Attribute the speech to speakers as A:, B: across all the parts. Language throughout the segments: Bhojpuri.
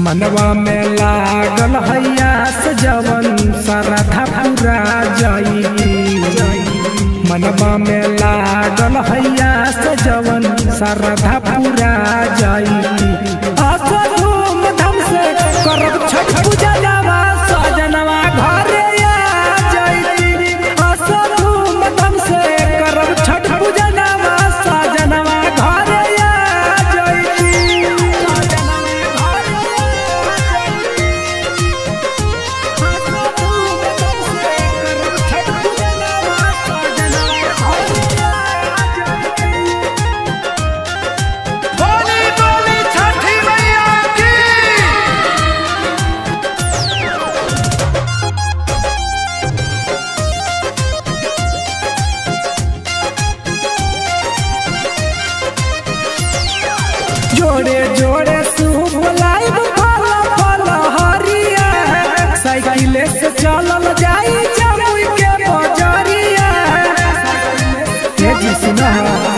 A: मनवा में लागल हैया सजवन सरधा पूरा जाई मनवा में लागल हैया सजवन सरधा पूरा जाई आसो धूम धाम से करब छठ पूजा जावा सजनवा घरे आ जाई आसो धूम धाम से करब छठ पूजा जावा सजनवा घरे आ जाई
B: बोली बोली छठी मैया की
A: जोड़े जोड़े सूप लाइब फल फल हरिया साइकिल से चलल जाई जमुई के बजरिया ये जी सुना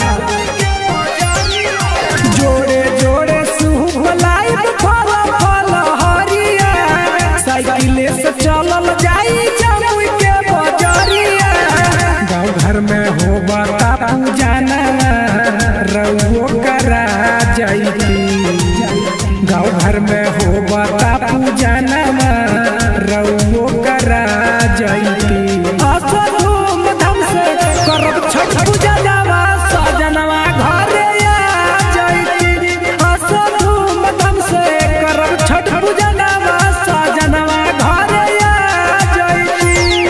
A: जोड़े जोड़े सूप लाइब फल फल हरिया साइकिल से चलल जाई जमुई के बजरिया गाँव घर में हो बता पूजाना रउओ करा जाई गाँव घर में हो बता पूजाना रउओ करा जाई असो धूम धाम से करब छठ पूजा जावा सजनवा घरे आ जाई असो धूम धाम से करब छठ पूजा जावा सजनवा घरे आ जाई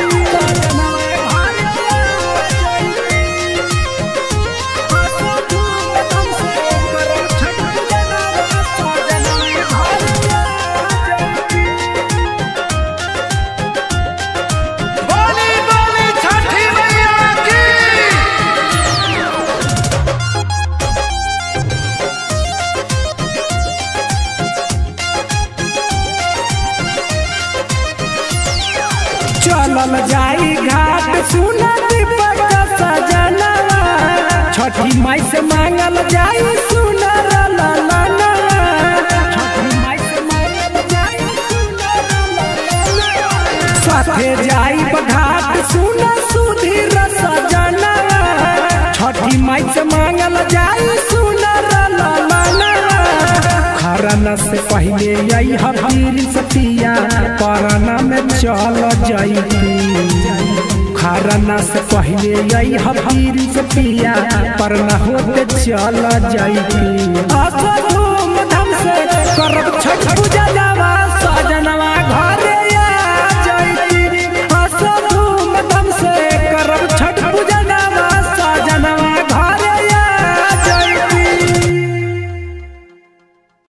B: बोली बोली छठी मैया की
A: चलल जाई घाट सुना दीपक सजनवा छठी माई से मांगल जाई सुनर ललनवा छठी माई से मांगल जाई सुनर ललनवा साथे जाई घाट सुना सुधीर सजनवा छठी माई से मांगल जाई सुनर ललनवा खरना से पहले आई हबीर सतिया परना में चल जाई खरना से पहले आई हबीर सतिया परना होते चल जाई असो धूम धाम से करब छठ पूजा जावा